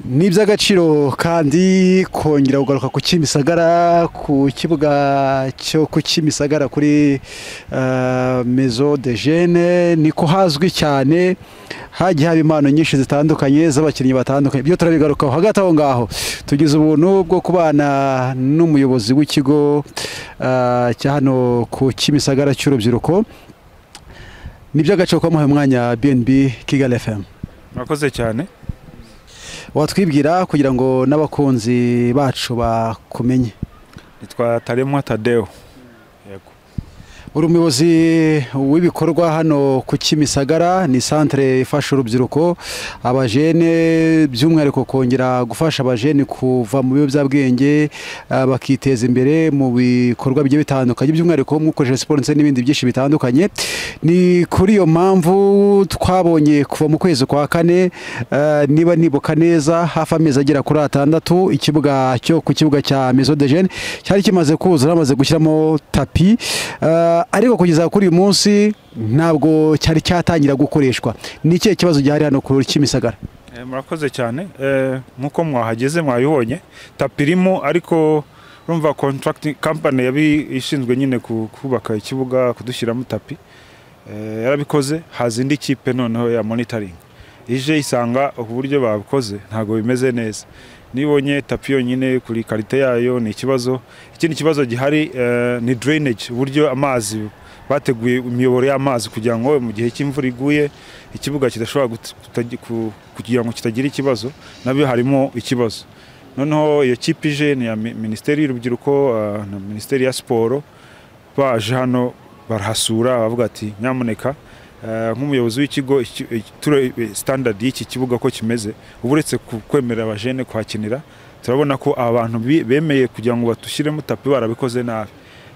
ni iby'agaciro kandi kongera kugaruka ku kimisagara ku kibuga cyo ku kimisagara kuri eh, mezo de jene niko hazwi cyane hagiye haba impano nyinshi zitandukanye z'abakinnyi batandukanye ibyo turabigarukaho hagati aho ngaho tugize ubuntu bwo kubana n'umuyobozi w'ikigo eh, cya hano ku kimisagara cy'urubyiruko ni iby'agaciro kuba muhaye umwanya bnb kigali fm mwakoze cyane watwibwira kugira ngo n'abakunzi bacu bakumenye nitwa taremwa tadeo yego uri umuyobozi w'ibikorwa hano ku kimisagara ni santire ifasha urubyiruko abajene by'umwihariko kongera gufasha abajene kuva mu biyobyabwenge ah, bakiteza imbere mu bikorwa bigiye bitandukanye by'umwihariko nk'ukoresha siporo ndetse n'ibindi byinshi bitandukanye ni kuri iyo mpamvu twabonye kuva mu kwezi kwa kane eh, niba nibuka neza hafi amezi agera kuri atandatu ikibuga cyo ku kibuga cya mezo de jene cyari kimaze kuzura bamaze gushyiramo tapi eh, ariko kugeza kuri uyu munsi ntabwo cyari cyatangira gukoreshwa ni ikihe kibazo gihari hano ku kimisagara Eh, murakoze cyane Eh, nk'uko mwahageze mwayibonye tapi irimo ariko urumva contracting company yabi ishinzwe nyine ku- kubaka ikibuga kudushyiramo tapi Eh, yarabikoze haza indi kipe noneho ya monitoring ije isanga ubu buryo babikoze ntabwo bimeze neza nibonye tapi yonyine kuri karite yayo ni ikibazo ikindi kibazo gihari eh, ni drainage uburyo amazi bateguye imiyoboro y'amazi kugira ngo mu gihe cy'imvura iguye ikibuga kidashobora gut- kutagi- ku- kugira ngo kitagira ikibazo nabyo harimo ikibazo noneho iyo kipe ije ni iya mi- minisiteri y'urubyiruko eh, na minisiteri ya siporo baje hano barahasura bavuga ati nyamuneka eh, nk'umuyobozi w'ikigo iki- iki- turebe standard y'iki kibuga ko kimeze uba uretse ku- kwemerera abajene kuhakinira turabona ko aba bantu bi- bemeye kugira ngo batushyiremo tapi barabikoze nabi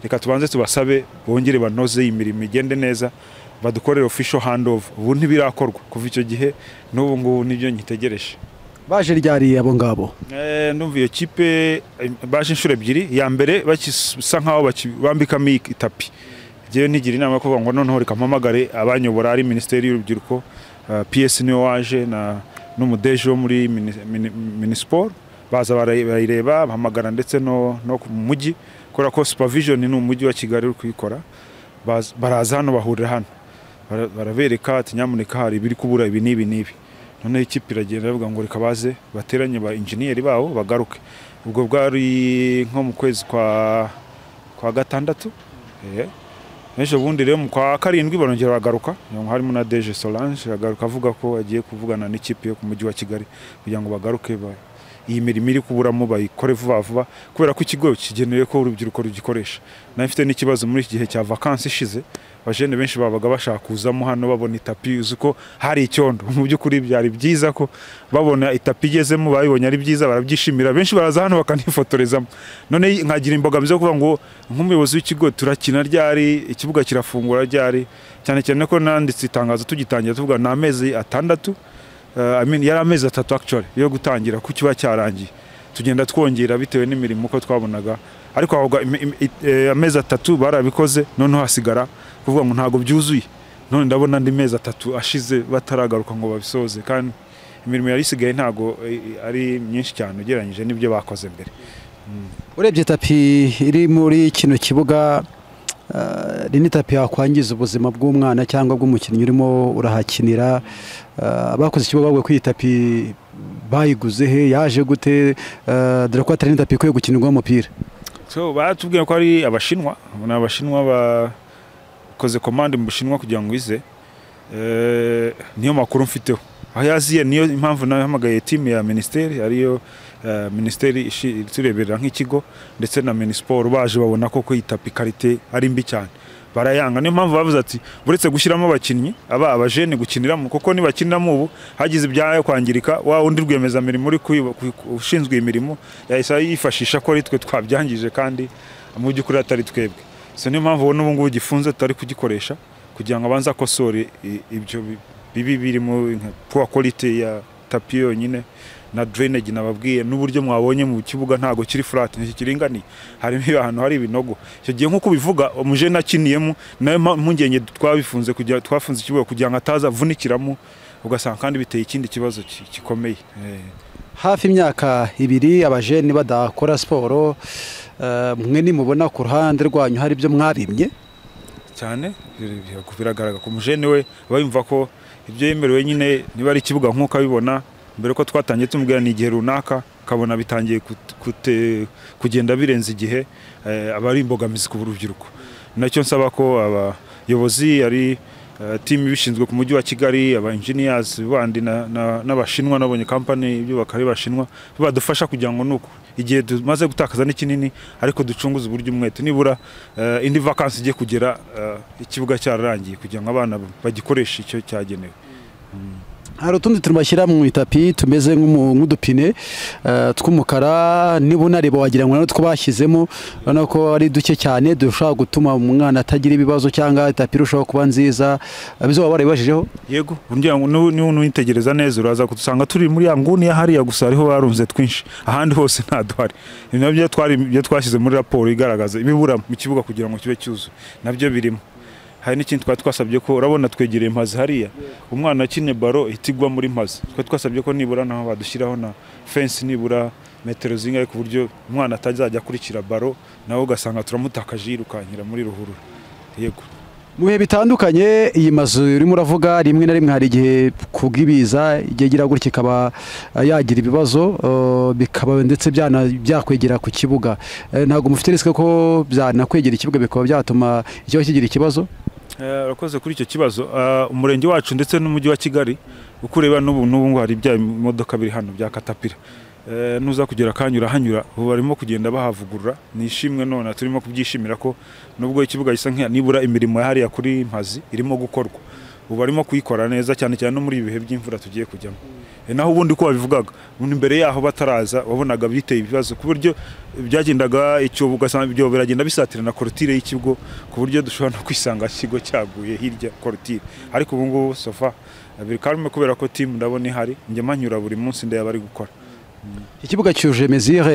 reka tubanze tubasabe bongere banoze iyi mirimo igende neza badukorere official handover ubu ntibirakorwa kuva icyo gihe n'ubu ngubu nibyo nyitegereje baje ryari abo ngabo Eh, ndumva iyo kipe eh, baje inshuro ebyiri iya mbere bakisa nkaho baki- bambikamo iyi itapi ngewe ntigira inama yo kuvuga ngo noneho reka mpamagare abanyobora ari minisiteri y'urubyiruko eh, ps niwe waje na n'umudeje wo muri mini- mini- minisiporo baza barayi- barayireba bahamagara ndetse no no ku mujyi kubera ko supervision ni umujyi wa kigali uri kuyikora Baz- baraza hano bahurira hano Bara- barabereka ati nyamuneka hari ibiri kubura ibi n'ibi n'ibi noneho ikipe iragenda bavuga ngo reka baze bateranye ba injeniyeri babo bagaruke ubwo bwari nko mu kwezi kwa kwa gatandatu eh. ejo bundi rero mu kwa karindwi barongera bagaruka ngo harimo na Deje Solange agaruka avuga ko agiye kuvugana n'ikipe yo ku mujyi wa Kigali kugira ngo bagaruke ba iyi mirimo iri kuburamo bayikore vuba vuba kubera ko ikigo kigenewe ko urubyiruko rugikoresha nayo ifite n'ikibazo muri iki gihe cya vakansi ishize abajene benshi babaga bashaka kuzamo hano babona itapi uzi ko hari icyondo mu by'ukuri byari byiza ko babona itapi igezemo babibonye ari byiza barabyishimira benshi baraza hano bakanifotorezamo none nkagira imbogamizi yo kuvuga ngo nk'umuyobozi w'ikigo turakina ryari ikibuga kirafungura ryari cyane cyane ko nanditse itangazo tugitangira tuvuga ni amezi atandatu Uh, I mean, yari amezi atatu actually yo gutangira ku kiba cyarangiye tugenda twongera bitewe n'imirimo uko twabonaga ariko ahubwo im- im- it- eh, amezi atatu barabikoze noneho hasigara kuvuga ngo ntabwo byuzuye none ndabona andi mezi atatu ashize bataragaruka ngo babisoze kandi imirimo yari isigaye ntabwo eh, ari myinshi cyane ugereranyije n'ibyo bakoze mbere urebye tapi iri muri kino kibuga eh, ni n'itapi yakwangiza ubuzima bw'umwana cyangwa bw'umukinnyi urimo urahakinira Eh, abakoze ikibuga bavuga ko iyi tapi bayiguze he yaje gute Eh, dore ko atari n'itapi ikwiye gukinirwaho umupira so batubwiye ko ari abashinwa ni abashinwa bakoze komande mu bushinwa kugira ngo ize Eh, niyo makuru mfiteho aho yaziye niyo impamvu nawe hamagaye timu ya minisiteri ariyo eh, minisiteri ishi- itureberera nk'ikigo ndetse na minisiporo baje babona ko ko itapi karite ari mbi cyane barayanga niyo mpamvu bavuze ati uretse gushyiramo abakinnyi aba abajene gukiniramo kuko nibakiniramo ubu hagize ibyayo kwangirika wa undi rwiyemezamirimo uri kuyiba- ku- ku- ushinzwe imirimo yahise yifashisha ko ari twe twabyangije kandi mu by'ukuri atari twebwe so niyo mpamvu ubona ubu ngubu gifunze tutari kugikoresha kugira ngo abanze akosore i- ibyo bi- bibi birimo nka poor quality ya tapi yonyine na drainage nababwiye n'uburyo mwabonye mu kibuga ntago kiri flat ntikiringaniye harimo ahantu hari ibinogo icyo gihe nk'uko ubivuga umujene akiniyemo nayo mpa- mpungenge twabifunze kugira twafunze ikibuga kugira ngo ataza avunikiramo ugasanga kandi biteye ikindi kibazo ki- gikomeye Eh, hafi imyaka ibiri abajeni badakora siporo eh, mwe nimubona ku ruhande rwanyu hari ibyo mwabimye cyane biragaragara ku mujene we aba yumva ko ibyo yemerewe nyine niba ari ikibuga nk'uko abibona mbere ko twatangiye tumubwira ni igihe runaka akabona bitangiye kut- kute- kugenda birenze igihe eh, aba ari imbogamizi ku rubyiruko nacyo nsaba ko abayobozi ari eh, timu ibishinzwe ku mujyi wa kigali aba engineers bandi na- na- n'abashinwa nabonye kampani ibyubaka ari bashinwa badufasha kugira ngo nuko igihe tumaze gutakaza ni kinini ariko ducunguze uburyo umwete nibura eh, indi vakansi igiye kugera eh, ikibuga cyararangiye kugira ngo abana bagikoreshe icyo cyagenewe hari utundi tuntu bashyira mu itapi tumeze nk'umu- nk'udupine eh, tw'umukara niba unareba wagira ngo natwo bashyizemo urabona ko ari duke cyane dushobora gutuma umwana atagira ibibazo cyangwa itapi irushaho kuba nziza Eh, bizo waba warabibajijeho yego urya ngo nu- nu- nuyitegereza neza uraza kudusanga turi muri ya nguni ya hariya gusa ariho barunze twinshi ahandi hose nta duhari Ibi nabyo twari ibyo twashyize muri raporo igaragaza ibibura mu kibuga kugira ngo kibe cyuzuye nabyo birimo hari n'ikindi twari twasabye ko urabona twegereye impazi hariya umwana akine baro ihita igwa muri mpazi twari twasabye ko nibura naho badushyiraho na fensi nibura metero zingahe ku buryo umwana atazajya akurikira baro nawe ugasanga turamutakaje yirukankira muri ruhurura yego mu bihe bitandukanye iyi mazu urimo uravuga rimwe na rimwe hari igihe ku bw'ibiza igihe igira gutya ikaba eh, yagira ibibazo eh, bikaba ndetse byana- byakwegera ku kibuga Eh, ntabwo mufite risike ko byanakwegera ikibuga bikaba byatuma ikibazo kigira ikibazo Eh, urakoze kuri icyo kibazo Eh, umurenge wacu ndetse n'umujyi wa kigali uko ureba n'ubu n'ubu ngo hari bya bimodoka biri hano bya katapira Eh, nuza kugera akanya urahanyura ubu barimo kugenda bahavugurura ni ishimwe none turimo kubyishimira ko nubwo ikibuga gisa nk'iya nibura imirimo ya hariya kuri mpazi irimo gukorwa ubu barimo kuyikora neza cyane cyane no muri ibi bihe by'imvura tugiye kujyamo Eh, naho ubundi ko babivugaga ubundi mbere yaho bataraza wabonaga biteye ibibazo ku buryo byagendaga icyobo ugasanga ibyobo biragenda bisatira na korotire y'ikigo ku buryo dushobora no kwisanga ikigo cyaguye hirya korotire ariko ubu ngubu sofa biri karume kubera ko timu ndabona ihari njya manyura buri munsi ndeba bari gukora ikibuga cyuje mezire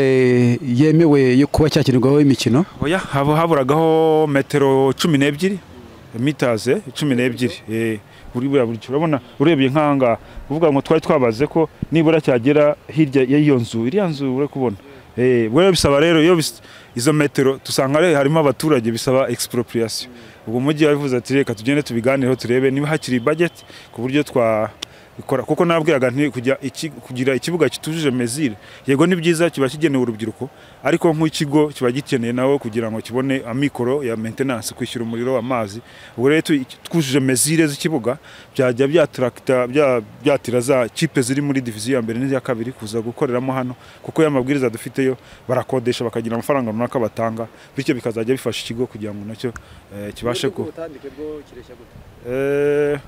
yemewe yo kuba cyakinirwaho imikino oya hab- haburagaho metero cumi n'ebyiri mitaze cumi n'ebyiri eh, buri buriya buryo urabona urebye nk'ahangaha uvuga ngo twari twabaze ko nibura cyagera hirya y'iyo nzu iriya nzu uri kubona Eh, buriya bisaba rero iyo bis- izo metero dusanga re- harimo abaturage bisaba expropriation ubwo umujyi yabivuze ati reka tugende tubiganireho turebe niba hakiri budget ku buryo twa ikora kuko nabwiraga nti kujya iki- kugira ikibuga kitujuje mezire yego ni byiza kiba kigenewe urubyiruko ariko nk'ikigo kiba gikeneye nawe kugira ngo kibone amikoro ya maintenance kwishyura umuriro amazi ubwo rero tu- twujuje mezire z'ikibuga byajya byatrakta bya- byatira za kipe ziri muri diviziyo ya mbere n'iya kabiri kuza gukoreramo hano kuko ya mabwiriza dufiteyo barakodesha bakagira amafaranga runaka batanga bityo bikazajya bifasha ikigo kugira ngo nacyo eh, kibashe ku Eh,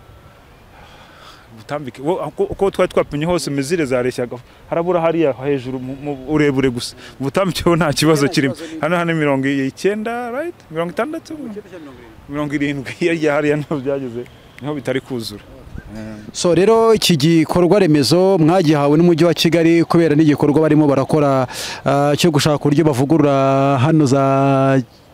butambike wo- uko uko twari twapimye hose mezire zareshyaga harabura hariya hejuru mu- mu urebure gusa ubutambike bo nta kibazo kirimo hano hano mirongo icyenda right mirongo itandatu mirongo irindwi hirya hariya niho byageze niho bitari kuzura so rero iki gikorwa remezo mwagihawe n'umujyi wa kigali kubera n'igikorwa barimo barakora ah, cyo gushaka uburyo bavugurura hano za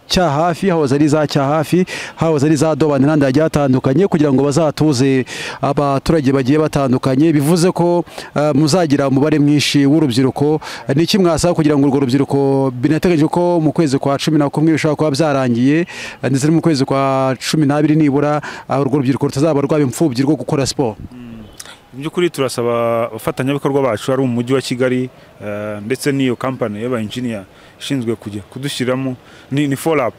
cyahafi hahoze ari za cyahafi hahoze ari za dobani n'ahandi hagiye hatandukanye kugira ngo bazatuze abaturage bagiye batandukanye bivuze ko ah, muzagira umubare mwinshi w'urubyiruko ni iki mwasaba kugira ngo urwo rubyiruko binateganyije ko mu kwezi kwa cumi na kumwe bishobora kuba byarangiye ah, ndetse no mu kwezi kwa cumi n'abiri nibura ah, urwo rubyiruko rutazaba rwaba imfubyi rwo gukora siporo mu by'ukuri turasaba abafatanyabikorwa bacu ari umujyi wa kigali eh, ndetse n'iyo kampani y'aba engineer ishinzwe kujya kudushyiramo ni, ni follow up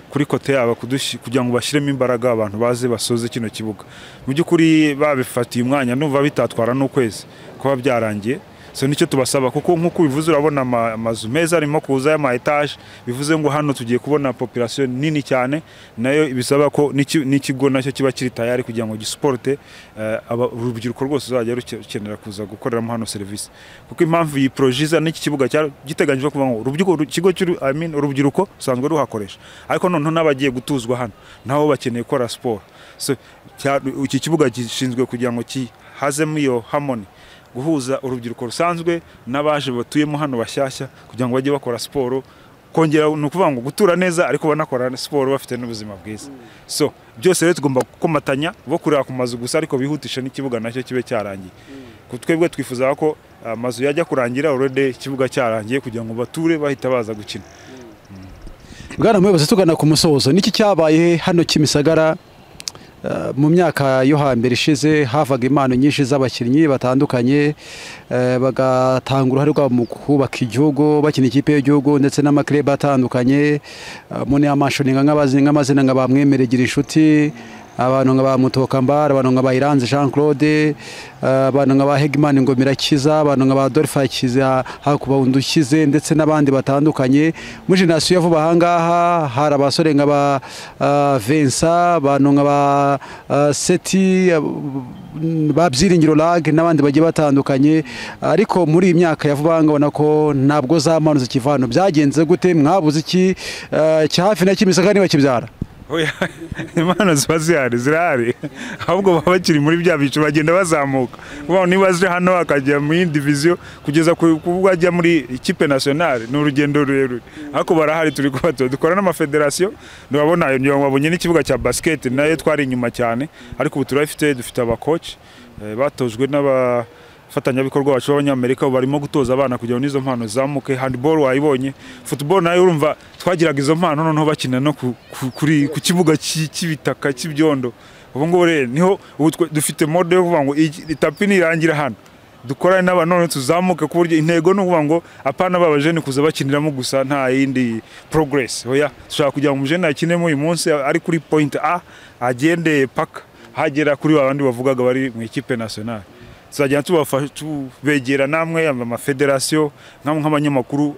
kuri kote yabo kudushi- kugira ngo bashyiremo imbaraga abantu baze basoze kino kibuga mu by'ukuri babifatiye umwanya numva bitatwara n'ukwezi kuba byarangiye so nicyo tubasaba kuko nk'uko ubivuze urabona ama- amazu meza arimo kuza y'ama etaje bivuze ngo hano tugiye kubona population nini cyane nayo bisaba ko n'iki- n'ikigo nacyo kiba kiri tayari kugira ngo gisiporute eh, aba- urubyiruko rwose ruzajya ruke- rukenera kuza gukoreramo hano serivisi kuko impamvu iyi proje iza n'iki kibuga cyari giteganyijwe kuvuga ngo urubyiruko uru- ikigo cy'uru- I mean, urubyiruko rusanzwe ruhakoresha ariko noneho n'abagiye gutuzwa hano nabo bakeneye gukora siporo so cya- iki kibuga gishinzwe kugira ngo kihazemo iyo harmony guhuza urubyiruko rusanzwe n'abaje batuyemo hano bashyashya kugira ngo bajye bakora siporo kongera ni ukuvuga ngo gutura neza ariko banakora siporo bafite n'ubuzima bwiza so byose rero tugomba gukomatanya bo kureba ku mazu gusa ariko bihutisha n'ikibuga nacyo kibe cyarangiye ku twebwe twifuza ko amazu yajya kurangira urede ikibuga cyarangiye kugira ngo bature bahita baza gukina bwana muyobozi tugana ku musozo niki cyabaye hano kimisagara eh, mu myaka yo hambere ishize havaga impano nyinshi z'abakinnyi batandukanye eh, bagatanga uruhare rwabo mu kubaka igihugu bakina ikipe y'igihugu ndetse n'amakirebe atandukanye Eh, mune amashoninga nk'abazi- nk'amazina nka ba mwemeregira inshuti abantu nka ba mutokambara abantu nka ba iranze jean claude eh, abantu nka ba hegimani ngomira kiza abantu nka ba dorifa kiza hakuba undukize ndetse n'abandi batandukanye muri generasiyo vuba ahangaha hari abasore nka ba eh, vensa abantu nka ba eh, seti eh, ba byiringiro lag n'abandi bagiye batandukanye ariko muri iyi myaka ya vuba ahangaha ubona ko ntabwo za mpano zikiva hano byagenze gute mwabuze iki eh, cya hafi na kimisaka ntibakibyara Oya, impano ziba zihari zirahari ahubwo baba bakiri muri bya byiciro bagenda bazamuka Kuvuga ngo niba aje hano akajya muri diviziyo kugeza ku kuvuga ajya muri ikipe nationale ni urugendo rurerure ariko barahari turi kubatoza dukora n'amafederasiyo ntiwabona babonye n'ikibuga cya basiketi nayo twari inyuma cyane ariko ubu turabifite dufite abakoci eh, batojwe n'aba abafatanyabikorwa bacu b'abanyamerika ubu barimo gutoza abana kugira ngo n'izo mpano zizamuke handiboro wayibonye futuboro nayo urumva twagiraga izo mpano noneho bakina no ku, ku, kuri, ku kibuga cy'i- cy'ibitaka cy'ibyondo ubu ngubu rero niho ubu twe- dufite mode yo kuvuga ngo iyi- itapi nirangira hano dukorane n'aba none tuzamuke ku buryo intego ni ukuvuga ngo apana baba jeni kuza bakiniramo gusa nta yindi progress oya dushaka kugira ngo umujeni akinemo uyu munsi ari kuri point A agende paka hagera kuri ba bandi bavugaga bari mu ikipe nationale tuzajya tubafasha tubegera namwe amafederasiyo namwe nk'abanyamakuru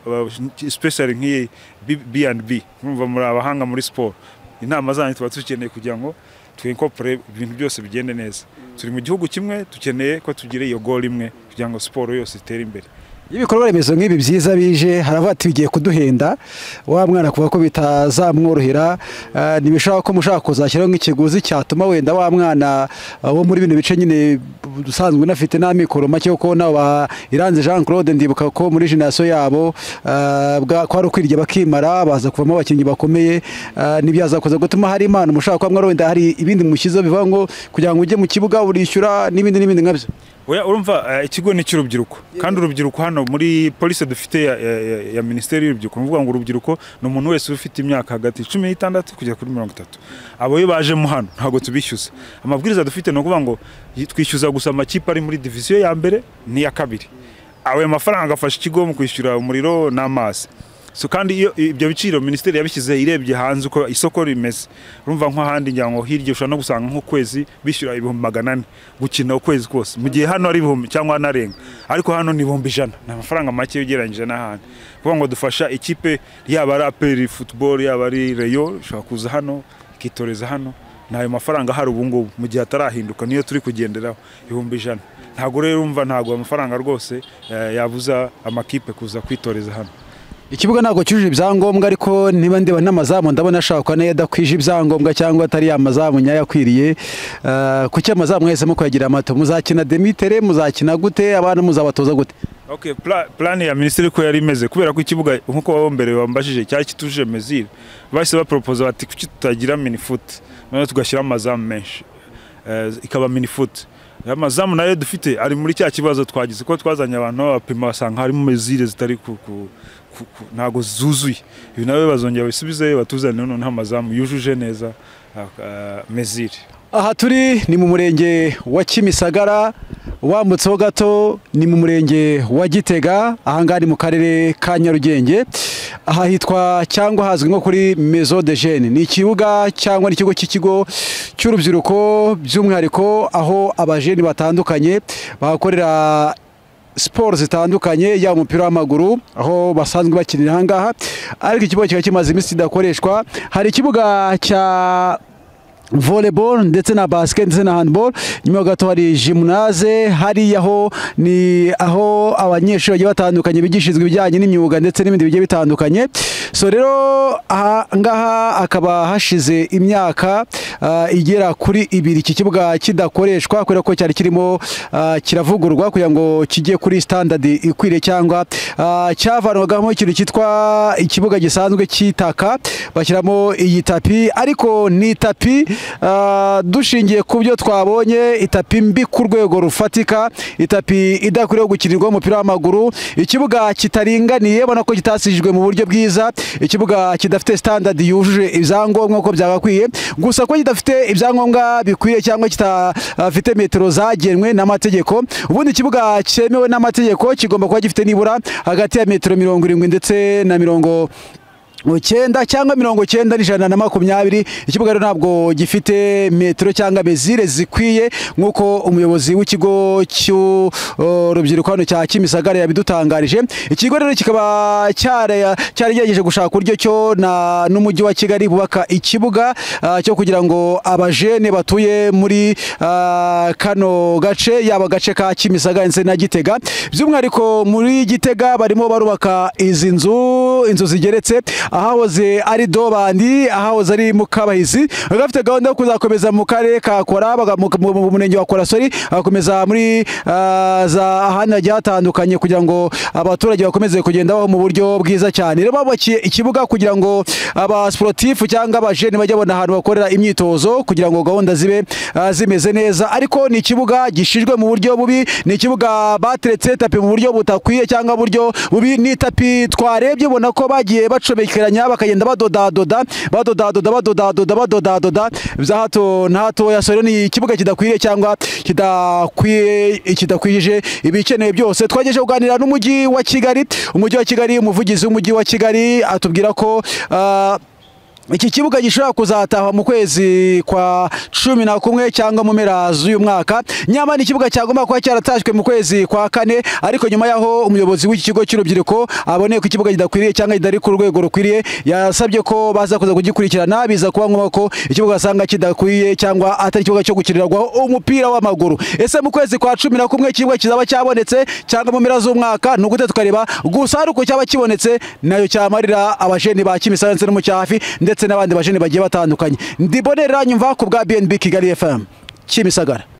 special nk'iyi B&B murumva muri abahanga muri siporo inama zanyu tuba dukeneye kugira ngo twinkorpore ibintu byose bigende neza turi mu gihugu kimwe dukeneye ko tugira iyo goal imwe kugira ngo siporo yose itere imbere iyo ibikorwa remezo nk'ibi byiza bije haravuga ati bigiye kuduhenda wa mwana kuva ko bitazamworohera eh, ntibishobora ko mushaka kuzashyiraho nk'ikiguzi cyatuma wenda wa mwana eh, wo muri bino bice nyine usanzwe unafite n'amikoro make kuko nabo ba iranze jean claude ndibuka ko muri generasiyo yabo eh, bwa- kwari ukwirya bakimara baza kuvamo abakinnyi bakomeye eh, ntibyazakoza gutuma hari impano mushaka kuba mwari wenda hari ibindi mushyizeho bivuga ngo kugira ngo ujye mu kibuga urishyura n'ibindi n'ibindi nkabyo Oya urumva eh, ikigo ni icy'urubyiruko kandi urubyiruko hano muri polisi dufite ya, ya, ya, ya minisiteri y'urubyiruko ni ukuvuga ngo urubyiruko ni umuntu wese ufite imyaka hagati cumi n'itandatu kugera kuri mirongo itatu abo iyo bajemo hano ntabwo tubishyuza amabwiriza dufite ni ukuvuga ngo y- twishyuza gusa amakipe ari muri diviziyo ya mbere n'iya kabiri ayo mafaranga afasha ikigo mu kwishyura umuriro n'amazi so kandi iyo ibyo biciro minisiteri yabishyize irebye hanze uko isoko rimeze urumva nk'ahandi ngira ngo hirya ushobora no gusanga nk'ukwezi bishyura ibihumbi magana ane gukina ukwezi kose mu gihe hano ari ibihumbi cyangwa hanarenga ariko hano ni ibihumbi ijana ni amafaranga make ugereranyije n'ahandi kuvuga ngo dufasha ikipe yaba ari aperi football yaba ari reyo ushobora kuza hano ikitoreza hano ni ayo mafaranga ahari ubu ngubu mu gihe atarahinduka niyo turi kugenderaho ibihumbi ijana ntabwo rero umva ntabwo ayo mafaranga rwose eh, yabuza amakipe kuza kwitoreza hano ikibuga ntabwo cyujuje ibyangombwa ariko niba ndeba n'amazamu ndabona ashobora kuba nayo adakwije ibyangombwa cyangwa atari ya mazamu nyayo akwiriye Eh, kuki amazamu mwahisemo kuyagira amato muzakina demitere muzakina gute abana muzabatoza gute Okay, pla, plan ya minisiteri uko yari imeze kubera ko ikibuga nkuko wabo mbere wambajije cyari kituje mezire bahise bapropoza bati kuki tutagira mini foot none tugashyira amazamu menshi Eh, ikaba mini foot Ya mazamu nayo dufite ari muri cya kibazo twagize ko twazanye abantu babapima basanga harimo mezire zitari ku, ku, ku, ku ntago zuzuye ibi nabo bazongera bisubize batuzanire noneho amazamu yujuje neza ah, ah, mezire aha turi ni mu murenge wa kimisagara wambutseho gato ni mu murenge wa gitega ahangaha ni mu karere ka nyarugenge aha hitwa cyangwa hazwi nko kuri mezo de jene ni ikibuga cyangwa ni ikigo cy'ikigo cy'urubyiruko by'umwihariko aho abajeni batandukanye bahakorera siporo zitandukanye yaba umupira w'amaguru aho basanzwe bakinira ahangaha ariko ikibuga kikaba kimaze iminsi kidakoreshwa hari ikibuga cya volleyball ndetse na basket ndetse na handball nyuma yaho gato hari gymnase hariya ho ni aho abanyeshuri bagiye batandukanye bigishirizwa ibijyanye n'imyuga ndetse n'ibindi bigiye bitandukanye so rero aha ngaha hakaba hashize imyaka ah, igera kuri ibiri iki kibuga kidakoreshwa kubera ko cyari kirimo ah, kiravugurwa kugira ngo kijye kuri standadi ikwiriye cyangwa ah, cyavanwagamo ikintu cyitwa ikibuga gisanzwe cy'itaka bashyiramo iyi tapi ariko ni tapi ah, dushingiye ku byo twabonye itapi mbi ku rwego rufatika itapi idakwiriye gukinirwaho umupira w'amaguru ikibuga kitaringaniye ubona ko kitasijwe mu buryo bwiza ikibuga kidafite standard yujuje ibyangombwa uko byagakwiye gusa ko kidafite ibyangombwa bikwiriye cyangwa kitafite metero zagenwe n'amategeko ubundi ikibuga cyemewe n'amategeko kigomba kuba gifite nibura hagati ya metero mirongo irindwi ndetse na mirongo icyenda cyangwa mirongo icyenda n'ijana na makumyabiri ikibuga rero ntabwo gifite metero cyangwa mezire zikwiye nk'uko umuyobozi w'ikigo cy'urubyiruko hano cya kimisagara yabidutangarije ikigo rero kikaba cyara- cyaragerageje gushaka uburyo cyo na- n'umujyi wa kigali bubaka ikibuga ah, cyo kugira ngo abajene batuye muri ah, kano gace yaba agace ka kimisagara ndetse na gitega by'umwihariko muri gitega barimo barubaka izi nzu inzu zigeretse ahahoze ari dobandi ahahoze ari mukabahizi bakaba bafite gahunda yo kuzakomeza mu karere ka kora baga- mu mu- mu murenge wa korasori bagakomeza muri ah, za ahandi hagiye hatandukanye kugira ngo abaturage bakomeze kugenda baho mu buryo bwiza cyane rero babubakiye ikibuga kugira ngo abasiporutifu cyangwa abajene bajye babona ahantu bakorera imyitozo kugira ngo gahunda zibe ah, zimeze neza ariko ni ikibuga gishijwe mu buryo bubi ni ikibuga bateretse tapi mu buryo butakwiye cyangwa buryo bubi ni tapi twarebye ubona ko bagiye bacobekeranya bakagenda badodadoda badodadoda badodadoda badodadoda bya hato na hatoya so rero ni ikibuga kidakwiriye cyangwa kidakwiye kidakwije ibikenewe byose twagejeje kuganira n'umujyi wa Kigali umujyi wa Kigali umuvugizi w'umujyi wa Kigali atubwira ko ah, iki kibuga gishobora kuzatahwa mu kwezi kwa cumi na kumwe cyangwa mu mpera z'uyu mwaka nyamara ni ikibuga cyagomba kuba cyaratashywe mu kwezi kwa kane ariko nyuma y'aho umuyobozi w'iki kigo cy'urubyiruko aboneye ko ikibuga kidakwiriye cyangwa kitari ku rwego rukwiriye yasabye ko baza kuza kugikurikirana biza kuba ngombwa ko ikibuga asanga kidakwiye cyangwa atari ikibuga cyo gukinirwaho umupira w'amaguru ese mu kwezi kwa cumi na kumwe ikibuga kizaba cyabonetse cyangwa mu mpera z'umwaka ni ugute tukareba gusa hari uko cyaba kibonetse nayo cyamarira abajeni ba kimisagara ndetse no mu cyafi ndetse n'abandi bajeni bagiye batandukanye ndibonera nyumva ku bwa bnb kigali fm kimisagara